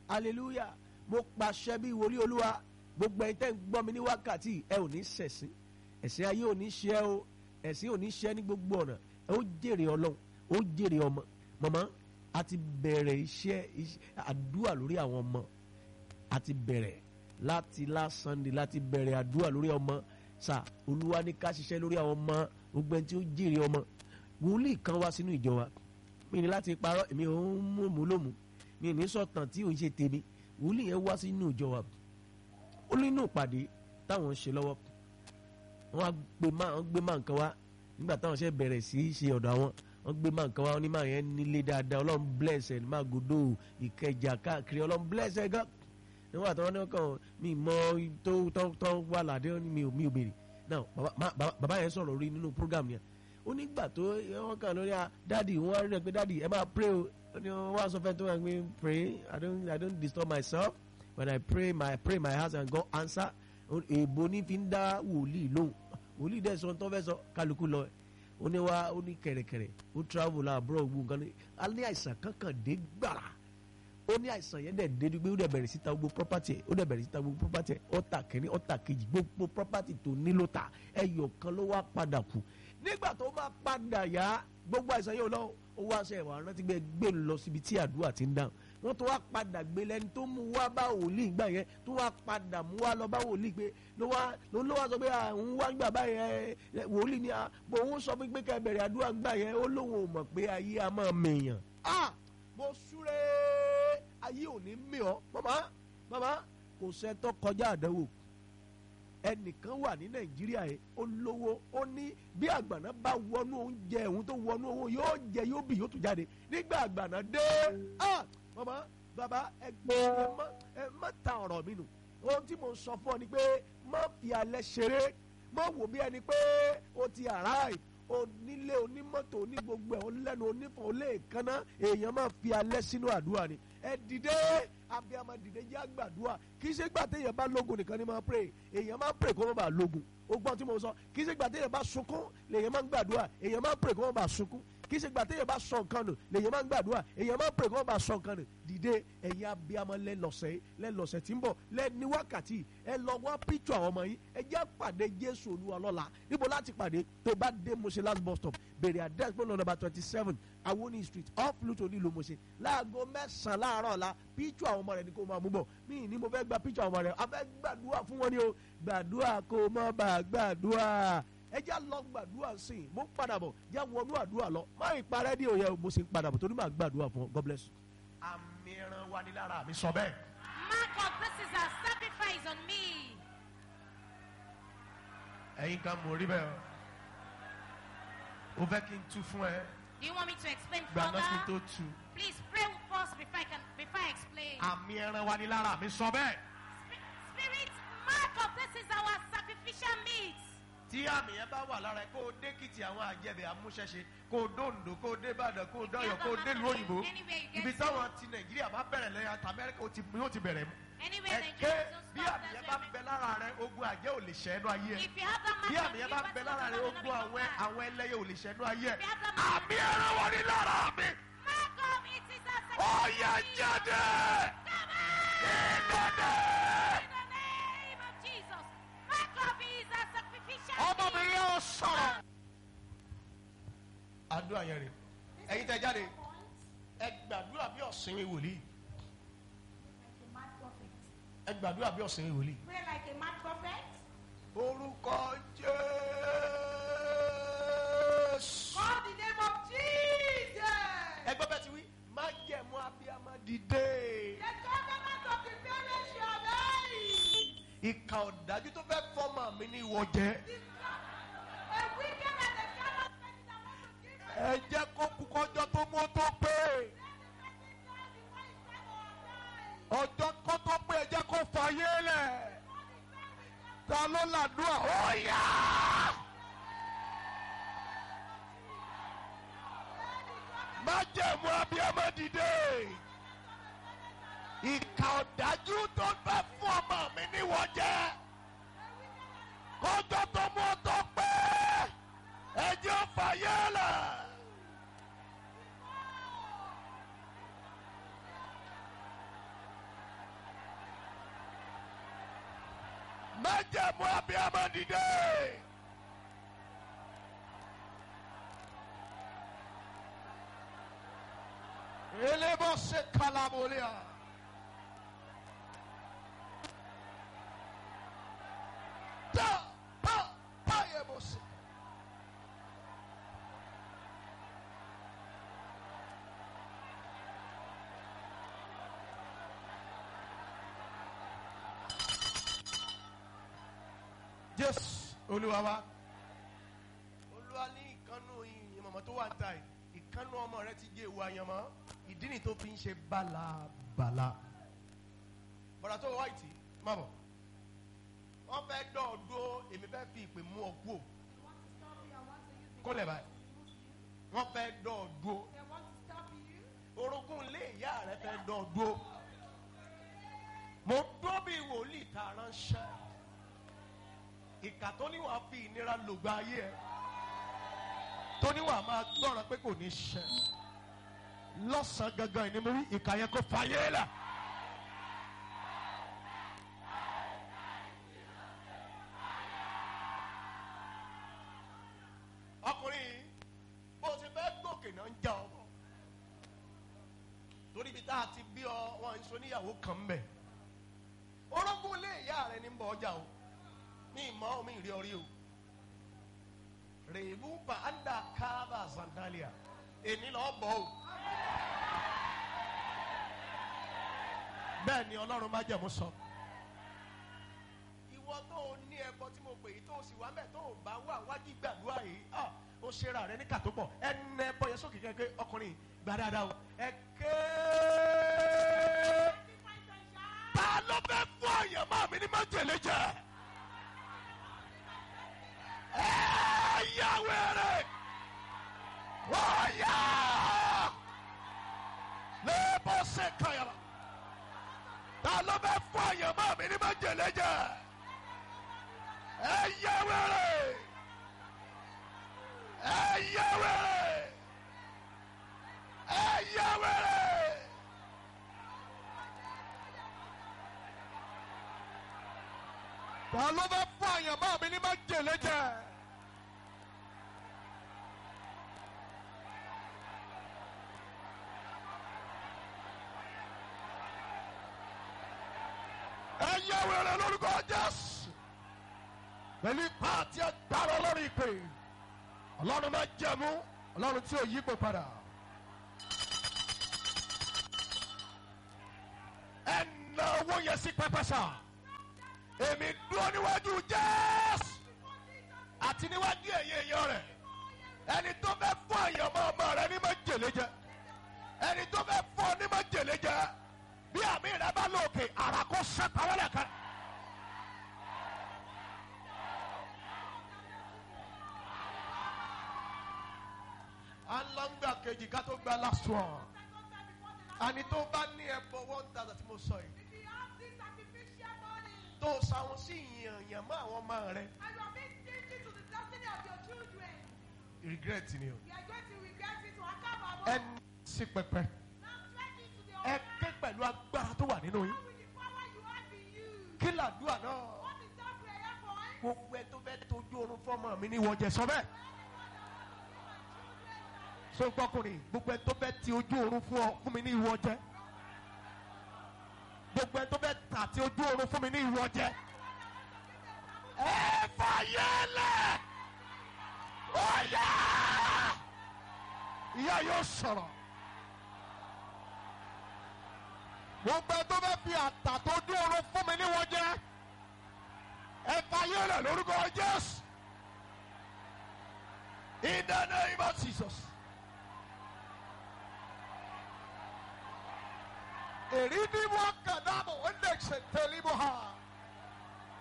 hallelujah mo pàṣẹ bí wòlíì olúwa gbogbo ẹ̀yin tẹ́ ń gbọ́ mi ní wákàtí ẹ ò ní ṣẹ̀sín ẹ̀sìn ayé ò ní ṣe ẹ́ o ẹ̀sìn ò ní ṣe ẹ́ ní gbogbo ọ̀nà ẹ ó jèrè ọlọ́run ó jèrè ọmọ mọ̀mọ́ a ti bẹ̀rẹ̀ iṣẹ́ àdúrà lórí àwọn ọmọ a ti bẹ̀rẹ̀ láti last Sunday láti bẹ̀rẹ̀ àdúrà lórí ọmọ sà olúwa ní ká ṣiṣẹ́ lórí àwọn ọmọ gbogbo ẹni tí ó jèrè ọmọ wòlíì kan wá sínú ìjọ wa mi ní láti parọ́ èmi ò ń mú mú lómù mi ní sọ̀tàn tí ò ń ṣe tèmi wòlíì yẹn wá sínú ìjọ wa ó nínú ìpàdé táwọn ń ṣe lọ́wọ́ wọ́n á gbé má wọ́n gbé má nǹkan wá nígbà táwọn ṣe bẹ̀rẹ̀ sí í ṣe ọ̀dọ̀ àwọn wọ́n gbé má nǹkan wá wọ́n ní má yẹn nílé dáadáa ọlọ́run bless ẹ̀ má gòdò ìkẹjà káàkiri ọlọ́run bless ẹ̀ gan níwọ̀n àtàwọn ní ọkàn mi mọ tó tó tó wà ládé mi ò mi ò béèrè náà bàbá yẹn sọ̀rọ̀ rí nínú program yẹn ó nígbà tó wọ́n kàn lórí a dáàdì wọ́n á rí ẹ pé dáàdì ẹ máa pray o wọ́n á sọ fẹ́ tó wà pé pray I don't I don't disturb myself when I pray my pray my house and God answer èèbó ní fi ń dá wòlíì lóhùn wòlíì dẹ́ sọ tó fẹ́ sọ kálukú lọ ó ní wá ó ní kẹ̀rẹ̀kẹ̀rẹ̀ ó travel àbúrò gbogbo nǹkan ní a ní àìsàn kankan dé gbàrà ó ní àìsàn yẹn dẹ̀ dédú pé ó dẹ̀ bẹ̀rẹ̀ síta gbogbo property ẹ̀ ó dẹ̀ bẹ̀rẹ̀ síta gbogbo property ẹ̀ ó ta kìíní ó ta kejì gbogbo property tó nílò ta ẹyọ kan ló wá padà kù nígbà tó máa padà yá gbogbo àìsàn yóò lọ ó wá ṣe ẹ̀wọ̀n rántí gbé gbé lọ síbi tí àdúrà ti ń dáhùn wọ́n tó wá padà gbé lẹ́ni tó mú wá bá wòlíì gbà yẹn tó wá padà mú wá lọ bá wòlíì pé ló wá ló ló wá sọ pé àwọn wá gbà báyẹn wòlíì ni bò ń sọ pé kẹ́ bẹ̀rẹ̀ àdúrà gbà yẹn ó lóun ò mọ̀ pé ayé a máa mèèyàn. ah mo súré ayé ò ní mì ọ́ màmá màmá kò sẹ́tọ́ kọjá àdánwò ẹnìkan wà ní nàìjíríà yẹn ó lówó ó ní bí àgbàná bá wọnú oúnjẹ òun tó wọnú owó yóò jẹ yóò bì yóò tún jáde nígbà àgbàná dé ah mama baba ẹ gbọ́ ẹ má ta ọ̀rọ̀ mi nù ohun tí mo sọ fún ọ ni pé má fi alẹ́ ṣeré má wò bí ẹni pé o ti arrive onílé onímọ́tò ní gbogbo ẹ̀ onílẹ́nu onífọ̀ oléèkánná èèyàn máa fi alẹ́ sínú àdúrà ni ẹ dìde abiyamọ dìde jẹ́ àgbàdúrà kì í ṣe gbà téèyàn bá lógun nìkan ni máa pray èèyàn máa pray kó má bàa lógun ó gbọ́n tí mo sọ kì í ṣe gbà téèyàn bá sunkún lèèyàn máa ń gbàdúrà èèyàn máa pray kó má bàa sunkún kì í ṣe gbà téèyàn bá sọ nǹkan nù lèèyàn máa ń gbàdúrà èèyàn máa pray kó má bàa sọ nǹkan nù dìde ẹ̀yin abiyamọ lẹ́lọ́sẹ̀ lẹ́lọ́sẹ̀ tí ń bọ̀ lẹ́ni wákàtí ẹ lọ wá píṣọ àwọn ọmọ yín ẹ jẹ́ pàdé Jésù Olúwa lọ́la níbo láti pàdé tó bá dé Mose last bus stop bèrè address pé lọ́nà twenty seven Awoni street off Pluto nílùú Mose láago mẹ́sàn-án láàárọ̀ ọ̀la píṣọ àwọn ọmọ rẹ ni kò máa mú bọ̀ mí ní mo fẹ́ gba píṣọ àwọn ọmọ rẹ a fẹ́ gbàdúrà fún wọn ni o gbàdúrà kó mọ́ bá gbàdúrà ẹ já lọ gbàdúrà sí i mo ń padà bọ̀ já wọnú àdúrà lọ má ì parẹ́ ní òye mo sì ń padà bọ̀ torí màá gbàdúrà fún ọ God bless you. àmì ẹran wa ni lára mi sọ bẹ́ẹ̀. Mark of this is a sacrifice on me. ẹ̀yin kan mo rí bẹ́ẹ̀ o fẹ́ kí n tú fún ẹ Do you want me to explain gbà náà kí n further? tó tú. Please pray first before I can before I explain. àmì ẹran wa ni lára mi sọ bẹ́ẹ̀. Spi- Spirit, mark of this is our sacrificial meat. tí àmì yẹn bá wà lára ẹ kó o dé kìtì àwọn àjẹbẹ amúṣẹṣe kó o dóńdó kó o dé ìbàdàn kó o dọyọ kó o dé ìlú òyìnbó Anywhere you get ibi to. táwọn ti nàìjíríà bá bẹ̀rẹ̀ lẹ́yìn àti amẹ́ríkà ó ti yóò ti bẹ̀rẹ̀ mu. Anywhere ẹ the ké Jews bí stop àmì yẹn that bá they- bẹ lára rẹ ogun àjẹ́ ò lè ṣẹ́ ẹnu ayé ẹ If you have that bí mark, àmì yẹn bá bẹ lára rẹ ogun àwọn àwọn ẹlẹ́yẹ ò lè ṣẹ́ ẹnu ayé ẹ If you have that mark, àmì ẹran wọn ni lára mi mark of it is a ó sacrificial yá meat. jáde Come on! ìlànà. In the name of Jesus, mark of it is a sacrificial ọmọ mi meat. yóò sọ̀rọ̀. àdúrà yẹn rè ẹ̀yin tẹ́ jáde ẹ gbàdúrà bí ọ̀sìn wòlíì Like a mad prophet. ẹ gbàdúrà bí ọ̀sìn wòlíì. Pray like a mad prophet. orúkọ jésù. Call the name of Jesus. ẹgbẹ́ bẹ́ẹ̀ ti wí má jẹ̀mú abiyamọ dìde. The government of the parents shall die. ìkà ọ̀dájú tó fẹ́ fọ́mọ mi ní ìwọ jẹ́. A wicked and a callous person that want to give us ẹ jẹ́ kó kú kọjọ́ tó mú tó pé. the person die before his time or die. ọjọ́ kó tó pé ẹ jẹ́ kó fàyè lẹ̀. ta ló làdúrà ó yá. má jẹ̀mú abiyamọ dìde. ìkà ọ̀dájú tó fẹ́ fún ọmọ mi níwọ̀ jẹ́. kọjọ́ tó mú tó pé ẹ jẹ́ fàyè lẹ̀. májẹ̀mú abiyamọ dìde. elébọ̀ ṣe kalabolia. tá tá tá yẹ bọ̀ ṣe. jésù olúwa wa olúwa ní ìkànnù ìyẹmọ̀mọ́ tó wà ń ta yìí ìkànnù ọmọ rẹ ti jẹ́ ewu àyànmọ́ ìdí ni tó fi ń ṣe bálabàla bọ̀dà tó wá ìtì má bọ̀ wọ́n fẹ́ dọ̀ ọ́ dúró èmi fẹ́ fi ìpè mú ọ kú o They want to stop you. I want to use the kó lẹ̀ báyìí wọ́n fẹ́ dọ̀ ọ́ dúró They want to stop you. orogún ilé ìyá rẹ fẹ́ dọ̀ ọ́ dúró mo dúró bí wòlíì tá a ránṣẹ́ ìkà tó níwà fi ìnira lògbà ayé ẹ tó níwà máa gbọ́ràn pé kò ní ṣẹ lọ́sàn-án gangan ìní mo rí ìkà yẹn kó fàyè là. ọkùnrin yìí bó ti fẹ́ gòkè náà ń já ọ bọ̀ torí ibi tá a ti bí ọ wọn ń so níyàwó kan mbẹ orógún ilé ìyá rẹ ní ń bọ ọjà o ní ìmọ̀ omi ìrí ọrí o rèébú bá anda kábà sandalia èmi lọ bọ̀ o bẹ́ẹ̀ ni ọlọ́run má jẹ̀mú sọ. ìwọ tó o ní ẹbọ tí mo pè yìí tó o sì wá mẹ́ tó o bá wà wájú gbàdúrà yìí ah, ó ṣera rẹ ní kàtó pọ̀ ẹnẹ ẹbọ yẹn sókè kẹ́kẹ́ ọkùnrin gbà dáadáa o ẹ kéé ta ló fẹ́ fún àyàmọ́ mi ní májèlé jẹ. ẹ yà wẹ̀rẹ̀ wọ́n yà lébọ̀ ṣe kàyàrá. ta ló fẹ́ fún àyàmọ́ mi ní májèlé jẹ. ẹ yà wẹ̀rẹ̀ ẹ yà wẹ̀rẹ̀ ẹ yà wẹ̀rẹ̀. ta ló fẹ́ fún àyànmọ́ mi ní májèlé jẹ. ẹ yẹ wẹrẹ lórúkọ jésù pẹ̀lú ipá àti agbára ọlọ́run ìpè ọlọ́run máa jẹ̀mú ọlọ́run tí ò yí pé padà. ẹ na owó yẹn sí pẹpẹ sáà èmi dúró níwájú jésù àti níwájú ẹ̀yẹ èèyàn rẹ̀ ẹni tó fẹ́ fún àyànmọ́ ọmọ rẹ̀ ní májèlé jẹ ẹni tó fẹ́ fún ọ ní májèlé jẹ bí àmì rẹ bá lòkè ara kó sẹ́pà wọlé kan. a ń lọ ń gbà kejì ká tó gba last one àní tó bá ní ẹbọ one thousand tí mo sọ yìí If you have this sacrificial body tó sáwọn sí ìyànyàn mọ́ àwọn ọmọ rẹ and you are being stingy to the destiny of your children, regret ni o. you are going to regret it to account ẹ sí pẹpẹ Now stretch it to the ẹ altar. ké pẹ̀lú agbára tó wà nínú yín How will the power you have in you? kí làdúrà náà What is that prayer point? gbogbo ẹ tó fẹ́ tójú oorun fọmọ mi ní ìwọ̀jẹ̀ sọ bẹ́ẹ̀ so gbọ́kùnrin gbogbo ẹ tó fẹ́ ti ojú oorun fún ọ fún mi ní ìwọ̀jẹ̀ gbogbo ẹ tó fẹ́ tà ti ojú oorun fún mi ní ìwọ̀jẹ̀ ẹ fàyẹ́lẹ̀ ọ̀yà ìyá yóò sọ̀rọ̀ gbogbo ẹ tó fẹ́ fi àtà tó ojú oorun fún mi ní ìwọ̀jẹ̀ ẹ fàyẹ́lẹ̀ lórúkọ jésù in the name of jesus. èrí ni wọn kàn náà mọ̀ ó lè ṣe tẹ̀lé mọ́ ha.